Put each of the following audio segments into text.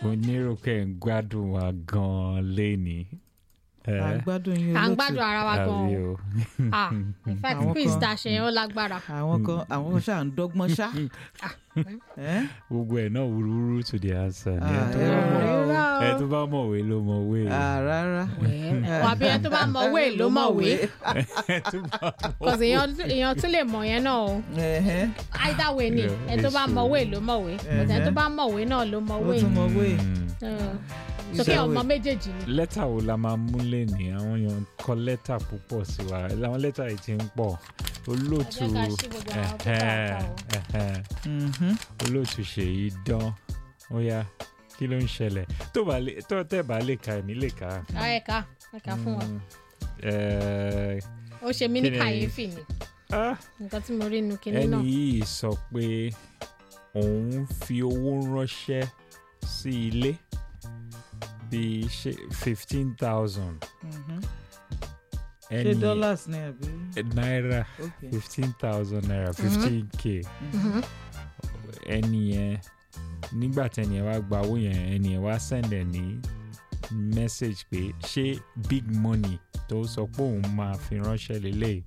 mo nírò pé ń gbádùn wa gan-an léni. à ń gbádùn yín à ń olóòtú. gbádùn ara wa gan àbí o o. ah in fact Àwọn quiz kan- tá a ṣe yẹn ó lágbára àwọn kan àwọn ṣáà ń dọ́gbọ́n ṣá. Ẹ́? gbogbo ẹ̀ náà wúrúwúrú to the answer ni Ah, ẹ tó ẹ bá mọ̀- rọra ẹ tó bá mọ̀wé ló mọ̀wé Ah, rárá. wà bí ẹ tó bá mọ̀wé ló mọ̀wé ẹ tó bá cause èèyàn èèyàn tún lè mọ̀ yẹn náà o Ẹ̀hẹ́. either way ni Yeah, ẹ tó bá it's mọ̀wé true. ló mọ̀wé but ẹ tó bá mọ̀wé náà ló ó mọ̀wé tún mọ wé. Mm. sókè Ìṣàwé. ọmọ méjèèjì ni lẹ́tà wo la máa mú lẹ́ni àwọn èèyàn kọ lẹ́tà púpọ̀ sí wa àwọn lẹ́tà yìí ti ń pọ̀ olóòtú Ẹ jẹ́ ká ṣí gbogbo àwọn tó ẹ̀hẹ́n, kà á kà ẹ̀hẹ́n. Mhm. olóòtú ṣèyí dán ó yá kí ló ń ṣẹlẹ̀ tó bá lè tó tẹ̀ bá lè ka èmi lè ka. ọ ẹ̀ka ẹ̀ka fún wa Mm, eh, ó ṣe mí ní Kí ni- kàyéfì ni ah, nǹkan tí mo rí nu kinní ẹni náà yìí sọ pé òun fi owó ránṣẹ́ sí ilé bíi fifteen thousand Mhm. ṣé dollars ni àbí. náírà ok. fifteen thousand naira fifteen k Mhm. ẹni yẹn nígbà tẹni ẹ wá gba owó yẹn ẹni ẹ wá send ẹ ní message pé ṣé big money tó sọ pé òun máa fi ránṣẹ́ lélẹ̀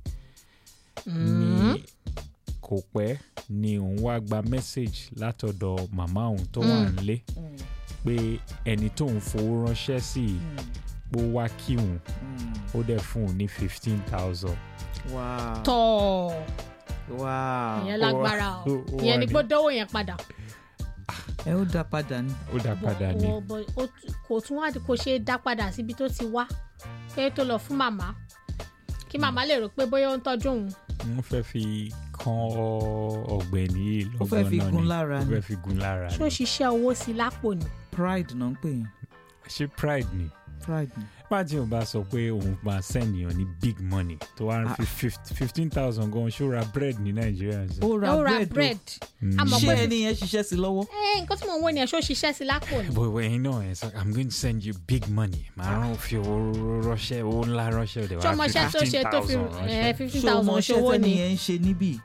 Mhm. ní kò pẹ́ ni òun wá gba message látọ̀dọ̀ màmá òun tó wà Mm. nílé Mm, pé ẹni tóun fowó ránṣẹ́ sí i mm, pé ó wá kí òun mm. ó dẹ̀ fún òun ní fifteen thousand. wow. tọ́ wow. ìyẹn lágbára o ó- ó ìyẹn wà ni ní- pé dánwò yẹn padà ẹ ó dá padà ní. ó dá padà ní. Bọ̀- bọ̀- ó tún- kò tún wá kò ṣe é dá padà síbi tó ti wá pé tó lọ fún màmá kí màmá lè rò pé bóyá ó ń tọ́jú òun wọ́n fẹ́ fi kan ọ̀gbẹ́ni yìí Ó fẹ́ lọ́gbọ́n fi náà gun ni. lára ó ni. fẹ́ fi gun lára ṣó ni. ṣiṣẹ́ owó sí i lápò ni pride náà ń pè yín. ṣé pride ni pride ni. májì ò bá sọ pé òun máa send yàn ní big money tó wá ń fi fifteen thousand gan ṣó ra bread ní nàìjíríà sí. ó ra ó ra bread. bread Mm. a mọ̀ ṣé pé ẹni yẹn ṣiṣẹ́ sí lọ́wọ́. ẹ nǹkan tí mò ń wò ni ẹ̀ ṣó ṣiṣẹ́ sí i lápò ni But when you know, it's like, I'm going to send you big money. Màá rán fi owó ránṣẹ́, owó ńlá ránṣẹ́, òde ṣé wàá ọmọ fi iṣẹ́ tó ṣe tó fi $15,000 ránṣẹ́. fifteen ṣé o mọ thousand iṣẹ́ ṣòwò tẹ́ni ni yẹn ń ṣe níbí.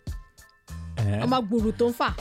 Eh, ọmọ gbùrù tó ń fà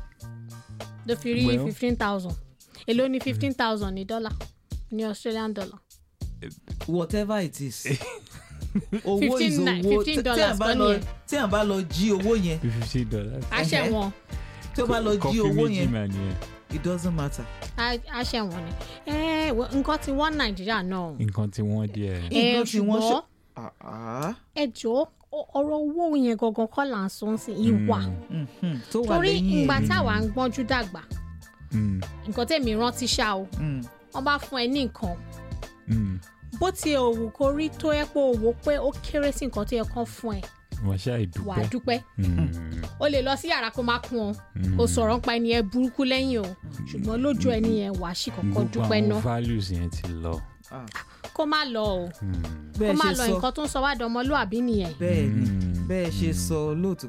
ló fi rí Well- fifteen thousand èló ni fifteen thousand ní dọ́là ní australian dollar whatever it is. owó 15 is ni- owó 15 tí à dollars bá kọ́ lọ nìyẹn. tí à bá lọ jí owó yẹn bí fifty dollars. àṣẹ Ẹhẹ́. wọn tí ó bá lọ jí Kọfí owó méjì yẹn mà nìyẹn. it doesn't matter. àṣẹ wọn ni ẹ wọ- nǹkan tí wọ́n nàìjíríà náà Nǹkan tí wọ́n díẹ̀. ẹ Nǹkan tí wọ́n ṣe- ṣùgbọ́n Ah, ah. ẹ jọ ọ̀rọ̀ owó yẹn gangan kọ́ là ń sọ ń sìn ìwà Mhm. tó wà torí lẹ́yìn ìgbà ẹ̀. táwa ń gbọ́njú dàgbà Mm, nǹkan tẹ̀mí rántí ṣá o Mm. wọ́n bá fún ẹ ní nǹkan mm. bó ti òwò kó rí tó yẹ pé òwò pé ó kéré sí nǹkan tó yẹ kán fún ẹ Wọ́n ṣáà wà á dúpẹ́. dúpẹ́ Mm, o lè lọ sí yàrá kó má kún ọ mm. o sọ̀rọ̀ nípa ẹni yẹn burúkú lẹ́yìn o ṣùgbọ́n lójú ẹni yẹn wà á sì kọ́kọ́ Gbogbo dúpẹ́ àwọn náà values yẹn ti lọ. Ah, kó má lọ o Mm, kó bẹ́ẹ̀ má ṣe lọ sọ nǹkan tó ń sọ wá dọmọlúàbí nìyẹn bẹ́ẹ̀ ni Mm. bẹ́ẹ̀ ṣe Mm. sọ lóòótọ́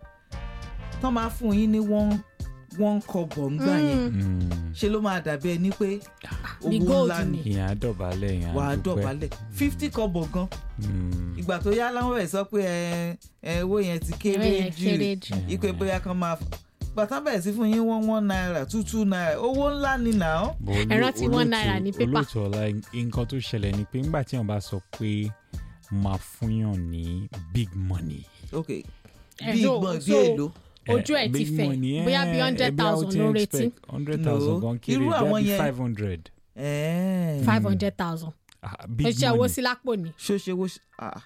tán máa fún yín ní wọ́n wọ́n kọ́bọ̀ ńgbà yẹn Mm. mm. ṣe ló máa dàbí ẹni pé bí owó gold ńlá ni ni. Ìyẹn á dọ̀bálẹ̀, ìyẹn á wà á dúpẹ́. dọ̀bálẹ̀ fifty kọ́bọ̀ gan Mm. ìgbà tó yá láwọn ẹ̀ sọ pé ẹ ẹ owó yẹn ti Owó kéré yẹn kéré jù jù. ipe bóyá kan máa gbàtà bẹ̀rẹ̀ sí fún yín one one naira two two naira owó ńlá ni nà ó. Bọ̀ olú- Ẹ rántí one olóòtú- naira ní pépà. olóòtú ọ̀la nǹkan tó ṣẹlẹ̀ ni pé ńgbà tí wọ́n bá sọ pé máa fúnyàn ní big money. ok Ẹ, bí so- ìgbọ̀n bí so- èlò ojú ẹ ti big fẹ̀ money, bóyá eh, bí hundred ẹbí àwọn thousand tí ló ń retí expect hundred No. thousand gan kiri Irú àwọn bí yẹn- five hundred. ẹ̀ẹ́n. five hundred thousand big ó ṣe owó money. sí lápò ni ṣó ṣe wo ṣe ah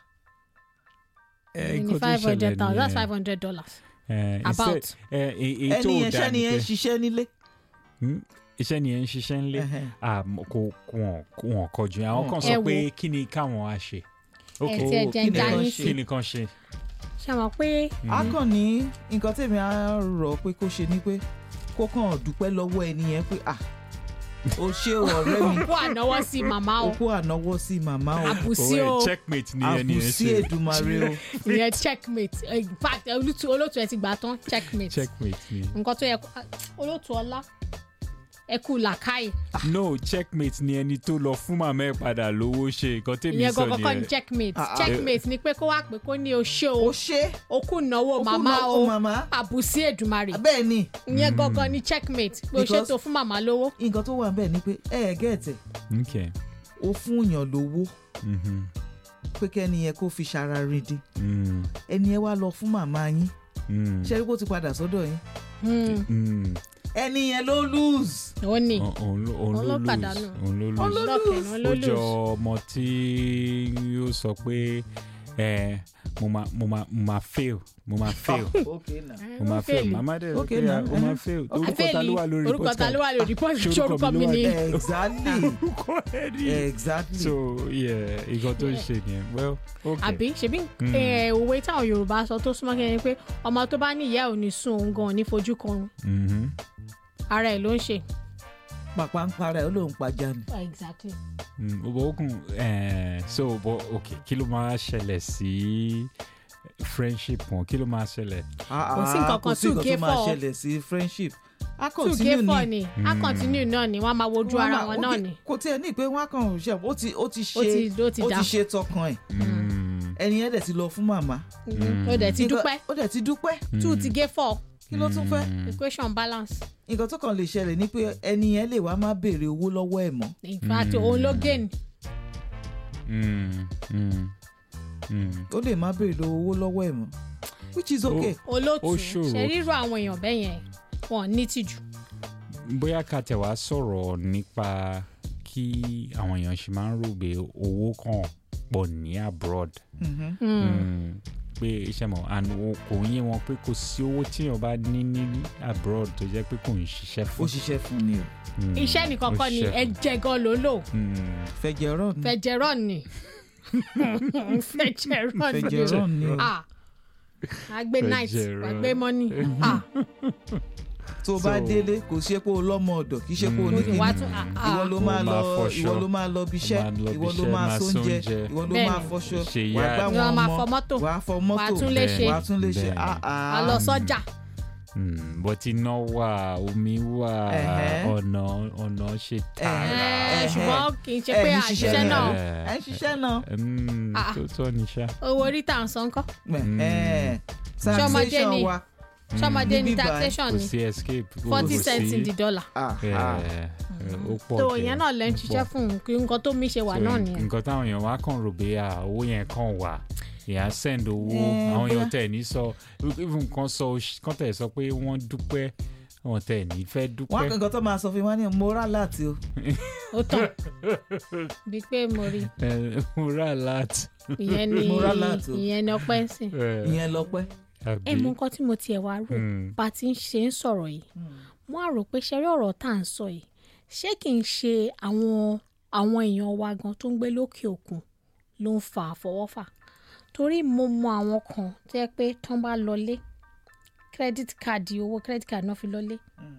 Eh, ní nǹkan tó five hundred ṣẹlẹ̀ thousand that's nìyẹn. five hundred dollars Eh, about instead- eh, èyí èyí tó ẹni yẹn dáa ṣẹ́ni ni yẹn pé ṣiṣẹ́ nílé. Hmm? iṣẹ́ ni ẹ̀ ń ṣiṣẹ́ ńlé Ẹhẹ́n. Ah, m- kò wọn wọn kọjú yẹn. àwọn kan Ẹ sọ wo. pé kí ni káwọn á ṣe. ẹ ti ẹ jẹ kí ń ni já kán yín ṣe? sí kí ni kan ṣe. ṣe mọ̀ pé a kàn ní nǹkan tèmi á rọ̀ pé kó ṣe ni pé kó kàn dúpẹ́ lọ́wọ́ ẹni yẹn pé ah o ṣé o ọ̀rẹ́ mi kó ànáwọ́ sí màmá o o kó ànáwọ́ sí màmá o àbùsí Oh, o eh, checkmate ni ẹni yẹn àbùsí ṣe. èdùmarè o ìyẹn checkmate in fact olótú olótú ẹ ti gbà tán checkmate checkmate ni. nǹkan tó yẹ kó olótú ọlá ẹ kú làkàì no checkmate ni ẹni tó lọ fún màmá ẹ padà lówó ṣe nǹkan tèmi ìyẹn sọ gangan kọ́ ni nìyẹn checkmate Ah, ah. checkmate ni pé kó wá pé kó ní o ṣe ó o ṣe o kú náwó ó kú màmá náà, o ó màmá àbùsí èdùmarè bẹ́ẹ̀ ni ìyẹn gangan ni checkmate pé o Because- ṣètò fún màmá lówó nǹkan tó wà ń bẹ̀ ni pé ẹ ẹ̀ gẹ̀ẹ́tẹ̀ okay ó fún yàn lówó mhm, pé kẹ́ni yẹn kó fi ṣara rìndín mm, ẹni yẹn wá lọ fún màmá yín mm, ṣẹ́rí kó ti padà sọ́dọ̀ yín Hmm, mm. ẹni yẹn ló lose ó ní Òun- òun ló- òun Òun ló ló lose pàdánù. òun ló Òun lose ló lọ́kẹ̀ lose. ló ó jọ lose ọmọ tí yóò sọ pé ẹ mo ma mo ma mo ma fail mo ma fail okay na mo ma fail mama dẹ Okay, pé now, o ma eh. fail Okay. orúkọ ta ló wà lórí orúkọ ta ló wà lórí report Ṣé ṣé orúkọ orúkọ mi mi ló wà ni lẹ́- exactly orúkọ ẹ ní. exactly so yeah nǹkan tó ń ṣe nìyẹn well okay àbí ṣebí Mm. eh, òwe táwọn yorùbá sọ tó súnmọ́ kí ẹni pé ọmọ tó bá ní ìyá ò ní sùn òun gan ò ní fojú kan Mhm. ara ẹ̀ ló ń ṣe. pàpà ń para ẹ̀ ó lóun pàjá ni exactly. Mm, bọ̀ ó kùn eh, so bọ̀ ok kí ló máa ṣẹlẹ̀ sí friendship wọn kí ló máa ṣẹlẹ̀. Kò sí nǹkan kò kan sí two nǹkan gay tó máa four. ṣẹlẹ̀ sí friendship a two continue gay four ni ni a continue náà ni wọ́n á máa wojú Wọ́n ara máa- wọn ó náà ti- ni kò tiẹ̀ ní pé wọ́n á kàn ṣe ó ti ó ti ó ṣe ti ó ti ó dà ti ṣe tọkàn ẹ̀ Mm, ẹni yẹn dẹ̀ ti lọ fún màmá Mhm. ó dẹ̀ ti Nǹkan- dúpẹ́ ó dẹ̀ ti dúpẹ́ two ti gay four kí ló tún fẹ́ mm, equation balance nǹkan tó kàn lè ṣẹlẹ̀ ni pé ẹni yẹn lè wá má béèrè owó lọ́wọ́ ẹ̀ mọ́ in fact òun ló gain mm, mm, mm. ó lè má béèrè owó lọ́wọ́ ẹ̀ mọ́ which is okay olóòtú Ó ṣòro. ṣe rírọ àwọn èèyàn bẹ́ẹ̀ yẹn wọn ní tìjú bóyá ká tẹ̀ wá sọ̀rọ̀ nípa kí àwọn èèyàn ṣe máa ń rò pé owó kan pọ̀ ní abroad Mhm. Mm, pé iṣẹ́ mọ̀ and o- kò yé wọn pé kò sí owó tí èèyàn bá ní ní abroad tó jẹ́ pé kò ń ṣiṣẹ́ ó fún. ṣiṣẹ́ fún ni o Mm, iṣẹ́ nìkan ó kọ́ ni ṣiṣẹ́ fún. ẹ̀jẹ̀ gan ló lò Mm, fẹjẹrọ ni fẹjẹrọn ni fẹjẹrọn ni fẹjẹrọ ni o ah wàá gbé night Fẹjẹrọn. wàá gbé money ah tó bá So- délé kò ṣe pé o lọ́mọ ọ̀dọ̀ kì í ṣe pé o Mm. ní òkè kíni wàá tún ah ìwọ ah ló Ó máa máa lọ fọṣọ. ìwọ ló máa lọ bíṣẹ́ Máa lọ ìwọ ló bíṣẹ́, máa máa sóúnjẹ sóúnjẹ. ìwọ ló Bẹ́ẹ̀ni. máa fọṣọ Ṣe wàá yá. gbá ni wọn wọ́n máa fọ ọmọ mọ́tò wàá fọ wàá mọ́tò tún lè ṣe wàá tún lè ṣe Bẹ́ẹ̀ni. ah wàá ah lọ sọ́jà mm, but iná wà omi wà Ẹ̀hẹ́. ọ̀nà ọ̀nà ṣe tààrà. Eh, Ẹ̀hẹ́. ṣùgbọ́n kì í ṣe Ẹ pé ní àṣìṣe ṣiṣẹ́ náà ẹ ń ṣiṣẹ́ náà Mm, Ah. tó tọ́ ni ṣá. owó orí tà ń san kọ́ Ẹ̀hẹ́n. Ṣọmọdé taxation ni? wa ṣọmọdé ní Níbí báyìí, taxation kò ni sí escape. forty kò cents sí- in the dollar ah Eh, ah eh, ó pọ̀ tó jẹ́, ìyẹn náà lẹ́ ń ó ṣiṣẹ́ pọ̀. fún un kí nǹkan tó mi ṣe wà So, náà n- nìyẹn nǹkan táwọn èèyàn wá kàn rò pé à, owó yẹn kàn wà èèyàn send owó Eh, àwọn èèyàn bóyá- tẹ̀ ní sọ even kan sọ kan tẹ̀ sọ pé wọ́n dúpẹ́ wọn tẹ̀ ní fẹ́ wọn á dúpẹ́. kàn nǹkan tó máa sọ fún wa ní mo rà láti o ó tàn bí pé mo rí Eh, mo rà láti. ìyẹn ni Mo rà láti o. ìyẹn ni ọpẹ́ ń sìn ìyẹn lọ́pẹ́ ẹ mọ nǹkan tí mo tiẹ̀ wá rò bá a ti ń ṣe ń sọ̀rọ̀ yìí mo á rò pé ṣẹ́rí ọ̀rọ̀ tá à ń sọ yìí ṣé kì í ṣe àwọn àwọn èèyàn wa gan tó ń gbé lókè òkun ló ń fa àfọwọ́fà torí mo mọ àwọn kan tó yẹ pé tán bá lọlé credit card owó credit card náà fi lọlé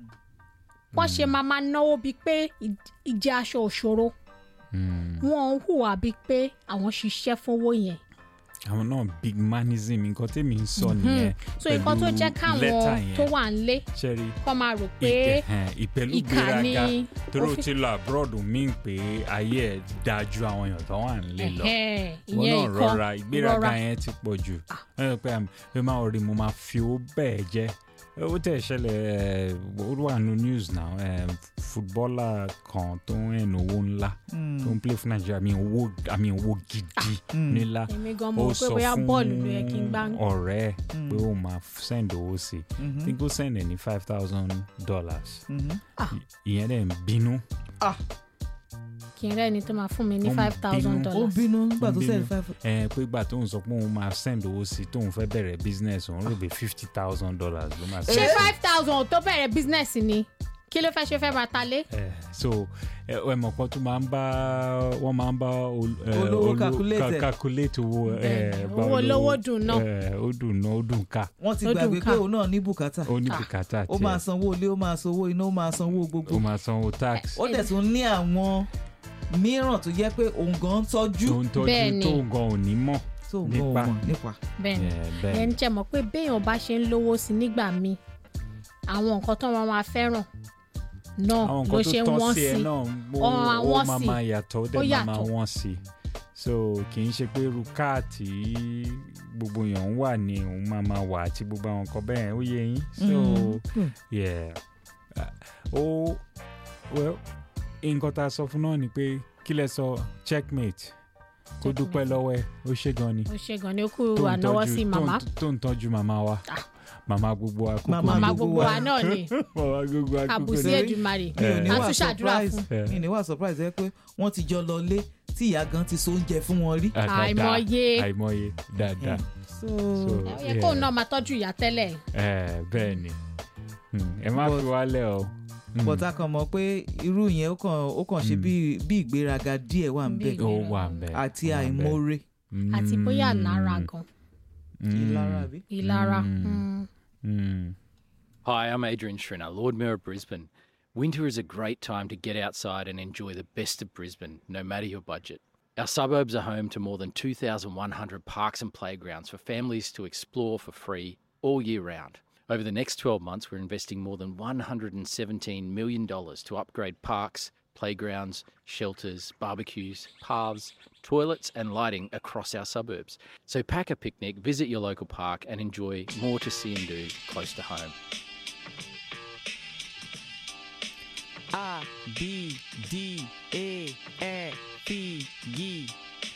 wọ́n ṣe máa máa náwó bíi pé ì- ìjẹ aṣọ òṣòro wọ́n ń hùwà bíi pé àwọn ṣiṣẹ́ fówó yẹn àwọn náà big manism nǹkan tèmi ń sọ nìyẹn so nǹkan tó jẹ́ pẹ̀lú lẹ́tà káwọn yẹn. tó wà ń lé ṣẹ́rí kọ́ máa rò pé ìpẹ̀lú ìkà ni gbéraga torí ó ó fi- ti lọ abroad mí pé ayé ẹ̀ dáa ju àwọn èèyàn tó wà nílé lọ ẹ̀hẹ́n, wọn ìyẹn náà ìkọ́ rọra ìgbéraga rọra. yẹn ti pọ̀ jù ẹ rò pé àmì pé máa rí mo máa fi owó bẹ́ẹ̀ jẹ́ ó tẹ̀ ṣẹlẹ̀ ẹ̀, ó wà nínú news now ẹ̀, fútbọ́là kan tó ń rìn owó ńlá tó ń play fún nàìjíríà àmì owó àmì owó gidi nílá èmi gan ó mo rò pé sọ bóyá fún bọ́ọ̀lù ló yẹ kí n gbá ọ̀rẹ́ ẹ̀ pé ó máa send owó sí i tí kò send ẹ̀ ní five thousand dollars ìyẹn dẹ̀ ń bínú ah kí n rẹ́ni tó máa fún mi ní Ó ń five thousand bínú. ó dollars bínú nígbà tó Ó sẹ́ni bínú. five ẹ pé ìgbà tóun sọ pé òun máa send owó sí i tóun fẹ́ bẹ̀rẹ̀ business òun rò pé fifty thousand dollars ló máa ṣé send. five thousand tó bẹ̀rẹ̀ business ni kí ló fẹ́ ṣe fẹ́ máa ta lé ẹ so ẹ ẹ mọ̀ pọ́n tó máa ń bá wọ́n máa ń bá ol- ẹ, Olówó olo- calculate ca- ẹ̀. calculate owó ẹ Bẹ́ẹ̀ni, bá owó olówó dùn náà. ẹ ó dùn náà ó dùn ká wọ́n ti Ó dùn gbàgbé ká. pé òun náà ní bùkátà ó ní Ah. bùkátà ó máa tiẹ̀ sanwó ilé ó máa sanwó iná ó máa sanwó gbogbo ó máa sanwó tax ó dẹ̀ tún ní àwọn mìíràn tó jẹ́ pé òun gan ń tọ́jú tó ń tọ́jú Bẹ́ẹ̀ni. tó gan ò ní mọ̀ tó ń gan nípa. òun nípa bẹ́ẹ̀ ni ẹ, bẹ́ẹ̀ ẹni tẹ́ mọ̀ pé béèyàn bá ṣe ń lówó sí nígbà míì àwọn nǹkan tó wọn máa fẹ́ràn náà àwọn ló nǹkan ṣe tó tọ́ wọ́n sí ẹ sí náà ó Ọ, ó àwọn máa sì. máa yàtọ̀ ó Ó dẹ̀ máa máa yàtọ̀. wọ́n sí so kì í ṣe pé irú káàtì gbogbo èèyàn ń wà ní òun máa máa wà àti gbogbo àwọn nǹkan bẹ́ẹ̀ ó yé yín so Mm. yeah Uh, ó well nǹkan tá a sọ fún náà ni pé kí lẹ sọ checkmate kó Checkmate. dúpẹ́ lọ́wọ́ ẹ ó ṣe gan ni ó ṣe gan ni ó kú tó ń ànáwọ́ tọ́jú- sí tó ń- màmá tó ń tọ́jú màmá wa Ah. màmá gbogbo akókò Màmá ni. màmá gbogbo gbogbo wa. wa náà ni màmá gbogbo akókò àbùsí ni. Torí- èdùmarè mi ò ní a wà tún ṣàdúrà surprise fún Eh. mi ò ní wà surprise ẹ pé wọ́n ti jọ lọ lé tí ìyá gan ti so oúnjẹ fún wọn rí. Ah, dáadáa. àìmọye àìmọye dáadáa so So, ó yẹ kóun náà máa tọ́jú ìyá tẹ́lẹ̀ ẹ bẹ́ẹ̀ ni Hmm, ẹ má But- fi wálẹ̀ o. Hmm, but a kàn mọ̀ pé irú yẹn ó kàn ó kàn ṣe Mm. bí bí ìgbéraga díẹ̀ wà ń bẹ̀ Bí- ó wà ń bẹ̀. àti ó wà ń bẹ̀. àìmoore àti bóyá Hmm, lára gan hmm, ìlara àbí. ìlara Mm. mm. hmm. Hi, I'm Adrian Schrinner, Lord Mayor of Brisbane. Winter is a great time to get outside and enjoy the best of Brisbane, no matter your budget. Our suburbs are home to more than 2,100 parks and playgrounds for families to explore for free all year round. Over the next 12 months, we're investing more than $117 million to upgrade parks, playgrounds, shelters, barbecues, paths, toilets, and lighting across our suburbs. So pack a picnic, visit your local park, and enjoy more to see and do close to home. A B D E F G B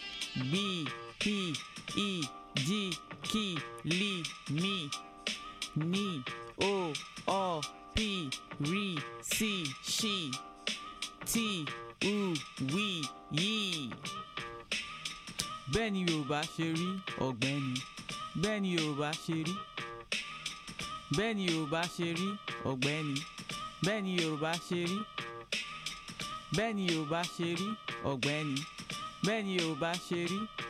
P E G K L M N O O P R C Š T U W Y. bẹ́ẹ̀ ni yorùbá ṣe rí ọ̀gbẹ́ni bẹ́ẹ̀ ni yorùbá ṣe rí bẹ́ẹ̀ ni yorùbá ṣe rí ọ̀gbẹ́ni bẹ́ẹ̀ ni yorùbá ṣe rí bẹ́ẹ̀ ni yorùbá ṣe rí ọ̀gbẹ́ni bẹ́ẹ̀ ni yorùbá ṣe rí